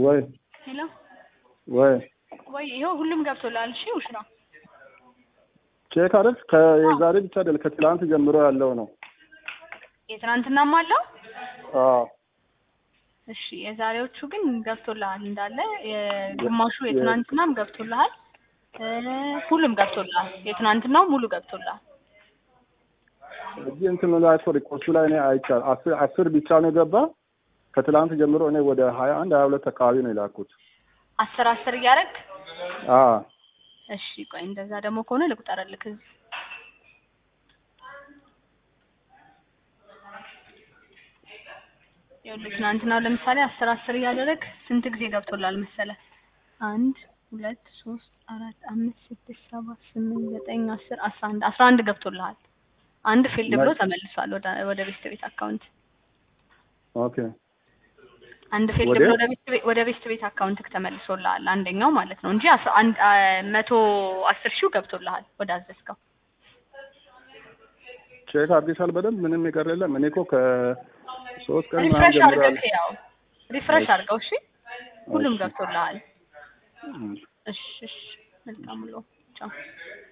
ወይ ሄሎ ወይ ወይ ይኸው ሁሉም ገብቶላል። እሺ ውሽራ ቼክ አይደል? ከዛሬ ብቻ አይደል ከትላንት ጀምሮ ያለው ነው። የትናንትናም አለው። አዎ እሺ የዛሬዎቹ ግን ገብቶልሃል እንዳለ የግማሹ የትናንትናም ገብቶልሃል። እ ሁሉም ገብቶልሃል። የትናንትናው ሙሉ ገብቶልሃል። እዚህ እንትኑ ላይ እኮ ሪፖርቱ ላይ እኔ አይቻል አስር አስር ብቻ ነው የገባ። ከትላንት ጀምሮ እኔ ወደ ሀያ አንድ ሀያ ሁለት አካባቢ ነው የላኩት። አስር አስር እያደረግ አዎ እሺ ቆይ እንደዛ ደግሞ ከሆነ ልቁጠርልክ እዚህ ይኸውልህ ትናንትናው ለምሳሌ አስር አስር እያደረግ ስንት ጊዜ ገብቶላል መሰለ? አንድ ሁለት ሶስት አራት አምስት ስድስት ሰባት ስምንት ዘጠኝ አስር አስራ አንድ አስራ አንድ ገብቶልሃል። አንድ ፊልድ ብሎ ተመልሷል ወደ ወደ ቤስት ቤት አካውንት ኦኬ አንድ ፊልድ ወደ? ብሎ ወደ ቤስት ቤት ወደ ቤስት ቤት አካውንት ተመልሶልሃል አንደኛው ማለት ነው እንጂ አስራ አንድ አ መቶ አስር ሺው ገብቶልሃል ወደ አዘዝከው። ቼክ አድርገሻል በደንብ ምንም የቀረ የለም። እኔ እኮ ከሶስት ቀን ምናምን ሪፍሬሽ ጀምሮ አድርገህ ያው ሪፍሬሽ አድርገው እሺ። ሁሉም እሺ። ገብቶልሃል። እም። እሺ እሺ መልካም ውሎ ቻው።